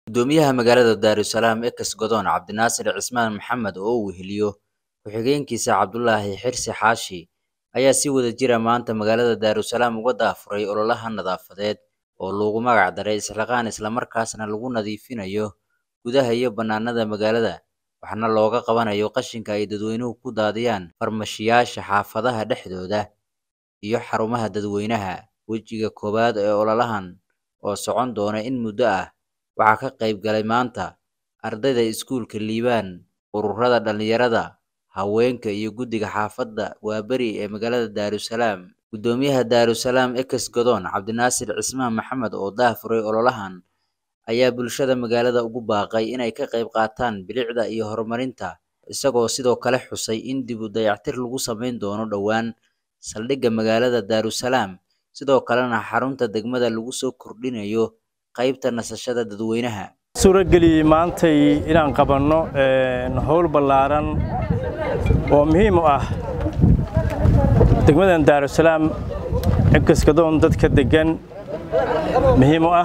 gudoomiyaha magaalada daarusalaam ekas godoon cabdinaasir cismaan maxamed oo uu weheliyo ku-xigeenkiisa cabdulaahi xirsi xaashi ayaa si wada jira maanta magaalada daarusalaam uga daafuray ololaha nadaafadeed oo loogu magac daray isxilqaan islamarkaasna lagu nadiifinayo gudaha iyo bannaanada magaalada waxaana looga qabanayo qashinka ay dadweynuhu ku daadiyaan farmashiyaasha xaafadaha dhexdooda iyo xarumaha dadweynaha wejiga koowaad ee ololahan oo socon doona in muddo ah waxaa ka qayb galay maanta ardayda iskuulka liibaan ururada dhalinyarada haweenka iyo guddiga xaafadda waaberi ee magaalada daarusalaam gudoomiyaha daarusalaam ekas godoon cabdinaasir cismaan maxamed oo daafuray ololahan ayaa bulshada magaalada ugu baaqay inay ka qayb qaataan bilicda iyo horumarinta isagoo sidoo kale xusay in dib u dayactir lagu samayn doono dhowaan saldhigga magaalada daarusalaam sidoo kalena xarunta degmada lagu soo kordhinayo qaybta nasashada dadweynaha suurageliyey maantay inaan qabanno howl ballaaran oo muhiim u ah degmadan daarusalaam cibkaskadoon dadka deggan muhiim u ah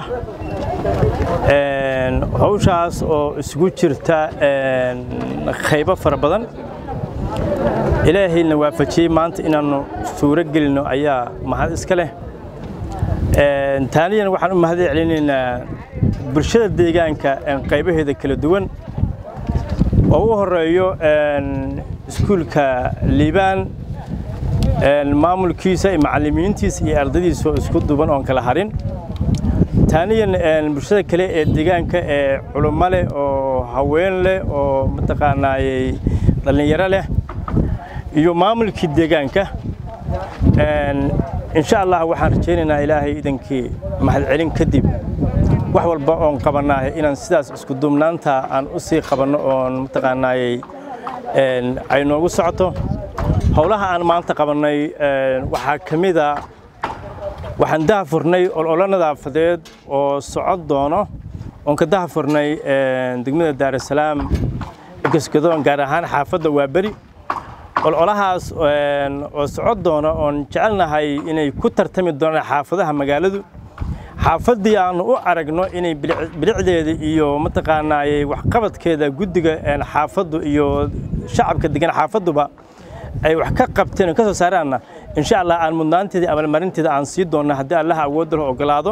hawshaas oo isugu jirta qaybo fara badan ilaahayna waafajiyey maanta inaannu suuro gelinno ayaa mahad iska leh taaniyan waxaan u mahad celinaynaa bulshada deegaanka qaybaheeda kala duwan oo u horeeyo iskuulka liibaan maamulkiisa iyo macallimiintiisa iyo ardaydiisa oo isku duban oon kala harin taaniyan bulshada kale ee deegaanka ee culummo leh oo haween leh oo mataqaanaayey dhallinyaro leh iyo maamulkii deegaanka insha allah waxaan rajaynaynaa ilaahay idankii mahadcelin kadib wax walba oon qabannaahay inaan sidaas isku duubnaanta aan u sii qabanno oon mataqaanaayey ay noogu socoto howlaha aan maanta qabannay waxaa ka mid a waxaan dahafurnay ololo nadaafadeed oo socod doono oon ka dahafurnay degmada daarusalaam gaskadoon gaar ahaan xaafadda waaberi ololahaas oo socod doona oon jecelnahay inay ku tartami doonaan xaafadaha magaaladu xaafaddii aanu u aragno inay bilicdeeda iyo mataqaanaayey waxqabadkeeda guddiga xaafaddu iyo shacabka degan xaafadduba ay wax ka qabteen oo ka soo saaraanna insha allah aan mudnaanteeda abaalmarinteeda aan sii doonna haddii allaha awoodda la ogolaado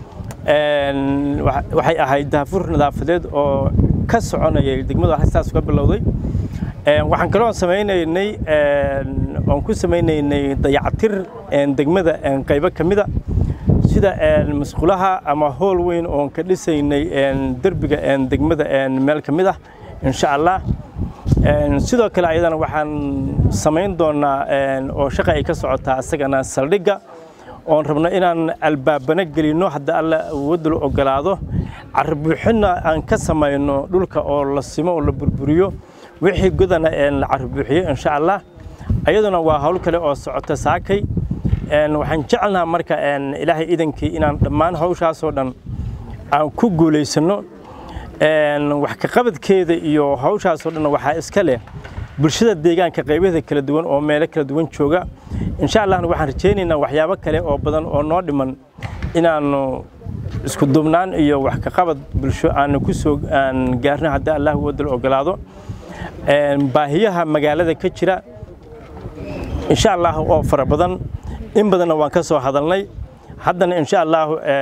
waxay ahayd daafur nadaafadeed oo ka soconayay degmadu sidaas uga bilowday waxaan kaloo samaynaynay oon ku samaynaynay dayactir degmada qaybo ka mida sida masqulaha ama hool weyn oon ka dhisaynay derbiga degmada meel ka mid ah insha allah sidoo kale ayadana waxaan samayn doonaa oo shaqa ay ka socotaa isagana saldhigga oon rabno inaan albaabana gelinno hadda alla awoodda la ogolaado carbuuxinna aan ka samayno dhulka oo la simo oo la burburiyo wixii godana la carbuuxiyo insha allah ayaduna waa hawl kale oo socota saakay waxaan jecelnaha marka ilaahay idankii inaan dhammaan hawshaasoo dhan aan ku guulaysanno wax ka qabadkeeda iyo hawshaasoo dhan waxaa iska leh bulshada deegaanka qaybaheeda kala duwan oo meelo kala duwan jooga insha allahna waxaan rajaynaynaa waxyaabo kale oo badan oo noo dhiman inaannu isku duubnaan iyo wax ka qabad bulsho aanu ku soo aan gaarno haddii allah wadal ogolaado baahiyaha magaalada ka jira insha allah oo fara badan in badanna waan ka soo hadalnay haddana insha allah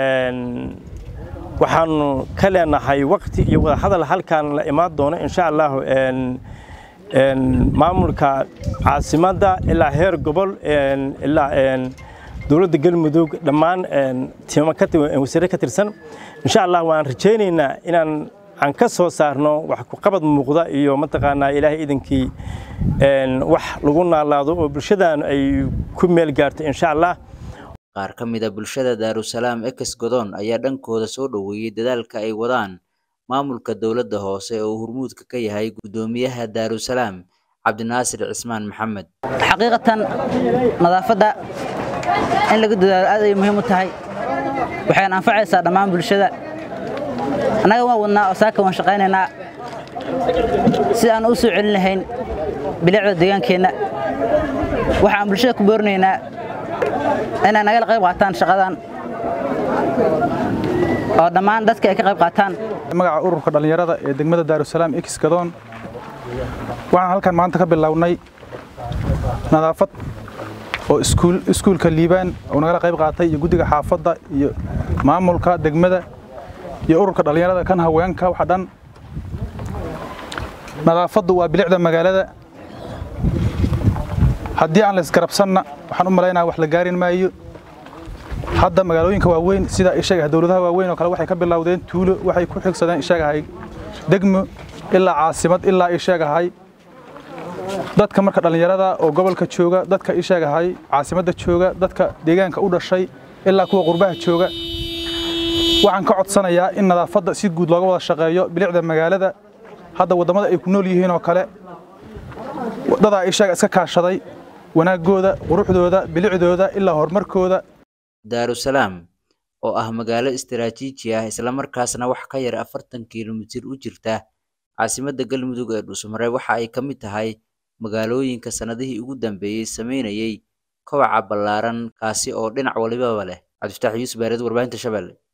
waxaanu ka leenahay waqti iyo wada hadal halkaan la imaan doono insha allah maamulka caasimadda ilaa heer gobol ilaa dowladda galmudug dhammaan tiimo wasiire ka tirsan insha allah waan rajaynaynaa inaan aan ka soo saarno wax ku qabad muuqda iyo mataqaanaa ilaahay idankii wax lagu naalaado oo bulshadan ay ku meel gaarto insha allah qaar ka mid a bulshada daarusalaam ekas godoon ayaa dhankooda soo dhoweeyey dadaalka ay wadaan maamulka dowladda hoose oo hurmuudka ka yahay guddoomiyaha daarusalaam cabdinaasir cismaan maxamed xaqiiqatan nadaafadda in laga dadaalo aad ay muhiim u tahay waxayna anfacaysaa dhammaan bulshada annaga waan wadnaa oo saaka waan shaqaynaynaa si aan u soo celin lahayn bilicda deegaankeenna waxaan bulshada ku boorinaynaa inay nagala qayb qaataan shaqadan oo dhammaan dadka ay ka qayb qaataan magaca ururka dhallinyarada ee degmada daarusalaam x gadoon waxaan halkan maanta ka bilownay nadaafad oo iskuulka liibaan oo nagala qayb qaatay iyo guddiga xaafadda iyo maamulka degmada iyo ururka dhallinyarada kan haweenka waxa dhan nadaafaddu waa bilicda magaalada haddii aan la isgarabsanna waxaan u malaynaha wax la gaarin maayo hadda magaalooyinka waaweyn sida isheegahay dowladaha waaweyn oo kale waxay ka bilowdeen tuulo waxay ku xigsadeen isheegahay degmo ilaa caasimad ilaa isheegahay dadka marka dhallinyarada oo gobolka jooga dadka isheegahay caasimadda jooga dadka deegaanka u dhashay ilaa kuwa qurbaha jooga waxaan ka codsanayaa in nadaafadda si guud looga wada shaqeeyo bilicda magaalada hadda waddamada ay ku nool yihiin oo kale dadaa isheega iska kaashaday wanaaggooda quruxdooda bilicdooda ilaa horumarkooda daarusalaam oo ah magaalo istaraatiiji ah islamarkaasna wax ka yar afartan kilomitir u jirta caasimadda galmudug ee dhuusmareeb waxa ay ka mid tahay magaalooyinka sannadihii ugu dambeeyey sameynayay kobaca ballaaran kaasi oo dhinac walibaba leh cabdifataax yuusuf baareed warbaahinta shabeelle